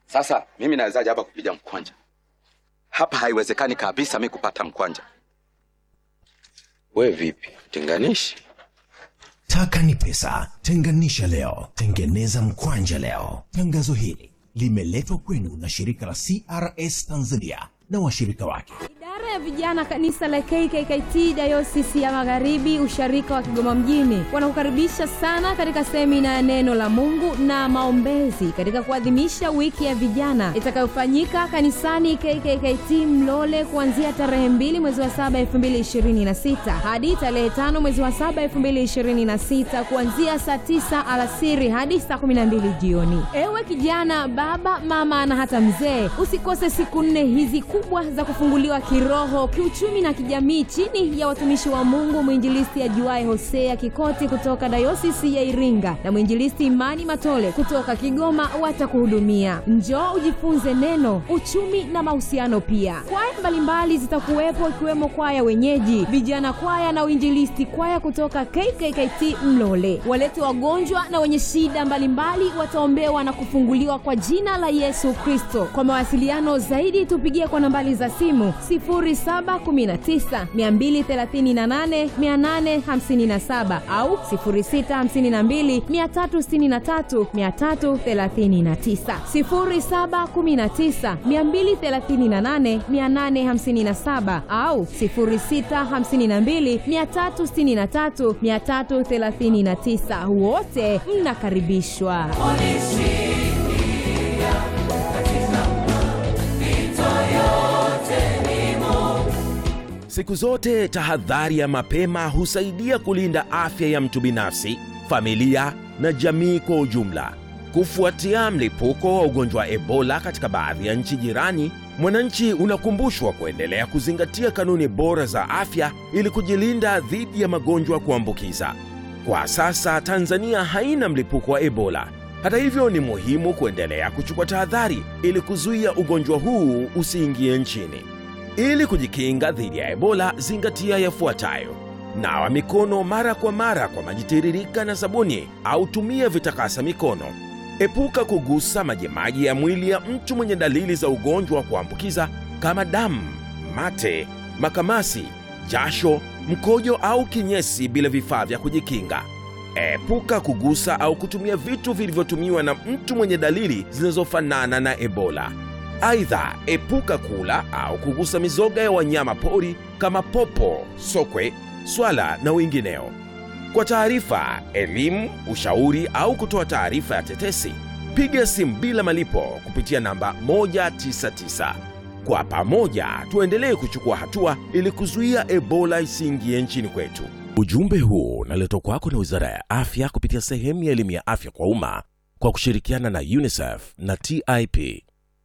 Sasa mimi nawezaje hapa kupiga mkwanja? Hapa haiwezekani kabisa mi kupata mkwanja. We vipi, tenganishi? Taka ni pesa, tenganisha leo, tengeneza mkwanja leo. Tangazo hili limeletwa kwenu na shirika la CRS Tanzania na washirika wake. Idara ya vijana kanisa la KKKT Dayosisi ya Magharibi usharika wa Kigoma mjini wanakukaribisha sana katika semina ya neno la Mungu na maombezi katika kuadhimisha wiki ya vijana itakayofanyika kanisani KKKT Mlole kuanzia tarehe 2 mwezi wa 7 2026 hadi tarehe 5 mwezi wa 7 2026 kuanzia saa 9 alasiri hadi saa 12 jioni. Ewe kijana, baba, mama na hata mzee, usikose siku nne hizi kubwa za kufunguliwa kiroho, kiuchumi na kijamii chini ya watumishi wa Mungu mwinjilisti ajuae Hosea Kikoti kutoka dayosisi ya Iringa na mwinjilisti Imani Matole kutoka Kigoma watakuhudumia. Njoo ujifunze neno, uchumi na mahusiano pia. Kwaya mbalimbali zitakuwepo ikiwemo kwaya wenyeji, vijana kwaya na uinjilisti kwaya kutoka KKKT Mlole. Walete wagonjwa na wenye shida mbalimbali wataombewa na kufunguliwa kwa jina la Yesu Kristo. Kwa mawasiliano zaidi tupigie kwa nambari za simu 0719 238 857 au 0652 363 339 0719 238 857 au 0652 363 339. Wote mnakaribishwa. Siku zote tahadhari ya mapema husaidia kulinda afya ya mtu binafsi, familia na jamii kwa ujumla. Kufuatia mlipuko wa ugonjwa wa Ebola katika baadhi ya nchi jirani, mwananchi unakumbushwa kuendelea kuzingatia kanuni bora za afya ili kujilinda dhidi ya magonjwa kuambukiza. Kwa sasa Tanzania haina mlipuko wa Ebola. Hata hivyo, ni muhimu kuendelea kuchukua tahadhari ili kuzuia ugonjwa huu usiingie nchini. Ili kujikinga dhidi ya Ebola, zingatia yafuatayo: nawa mikono mara kwa mara kwa maji tiririka na sabuni, au tumia vitakasa mikono. Epuka kugusa majimaji ya mwili ya mtu mwenye dalili za ugonjwa wa kuambukiza kama damu, mate, makamasi, jasho, mkojo au kinyesi bila vifaa vya kujikinga. Epuka kugusa au kutumia vitu vilivyotumiwa na mtu mwenye dalili zinazofanana na Ebola. Aidha, epuka kula au kugusa mizoga ya wanyama pori kama popo, sokwe, swala na wengineo. Kwa taarifa, elimu, ushauri au kutoa taarifa ya tetesi, piga simu bila malipo kupitia namba 199. Kwa pamoja tuendelee kuchukua hatua ili kuzuia Ebola isiingie nchini kwetu. Ujumbe huu unaletwa kwako na Wizara ya Afya kupitia sehemu ya elimu ya afya kwa umma kwa kushirikiana na UNICEF na TIP.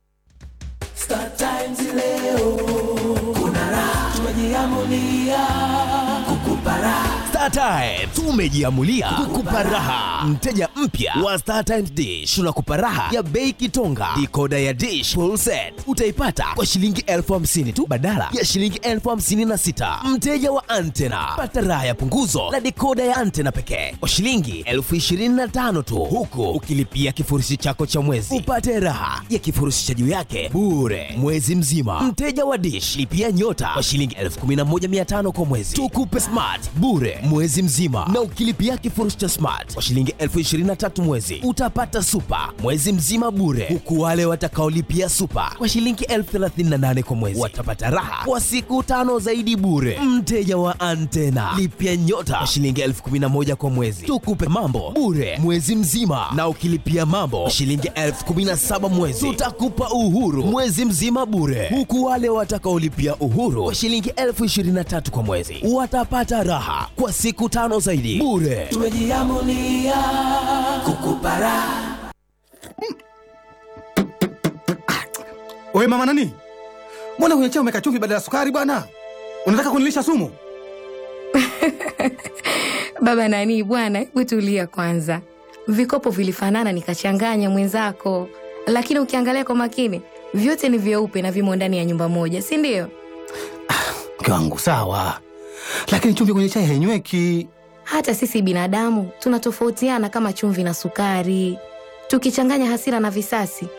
Star Times leo kuna raha, tumejiamulia kukupa raha. Star Times tumejiamulia kukupa raha. Mteja mpya wa Star Times Dish tunakupa raha ya bei kitonga. Dikoda ya Dish full set utaipata kwa shilingi elfu hamsini tu badala ya shilingi elfu hamsini na sita. Mteja wa antena pata raha ya punguzo la dikoda ya antena pekee kwa shilingi elfu ishirini na tano tu, huku ukilipia kifurushi chako cha mwezi upate raha ya kifurushi cha juu yake bure mwezi mzima. Mteja wa Dish lipia nyota kwa shilingi elfu kumi na moja mia tano kwa mwezi, tukupe smart bure mwezi mzima, na ukilipia kifurushi cha smart kwa shilingi elfu ishirini na tatu mwezi utapata super mwezi mzima bure, huku wale watakaolipia super kwa shilingi elfu thelathini na nane kwa mwezi watapata raha kwa siku tano zaidi bure. Mteja wa antena lipia nyota kwa shilingi elfu kumi na moja kwa mwezi, tukupe mambo bure mwezi mzima, na ukilipia mambo kwa shilingi elfu kumi na saba mwezi tutakupa uhuru mwezi mzima bure, huku wale watakaolipia uhuru kwa shilingi elfu ishirini na tatu kwa mwezi watapata raha kwa siku tano zaidi bure. Tumejiamulia kukupa raha. Oye mama nani, mbona kwenye chai umeka chumvi badala ya sukari bwana? Unataka kunilisha sumu? Baba nani bwana, hebu tulia kwanza. Vikopo vilifanana nikachanganya mwenzako, lakini ukiangalia kwa makini vyote ni vyeupe na vimo ndani ya nyumba moja, si ndio? Mke wangu sawa, lakini chumvi kwenye chai hainyweki. Hata sisi binadamu tunatofautiana kama chumvi na sukari. Tukichanganya hasira na visasi,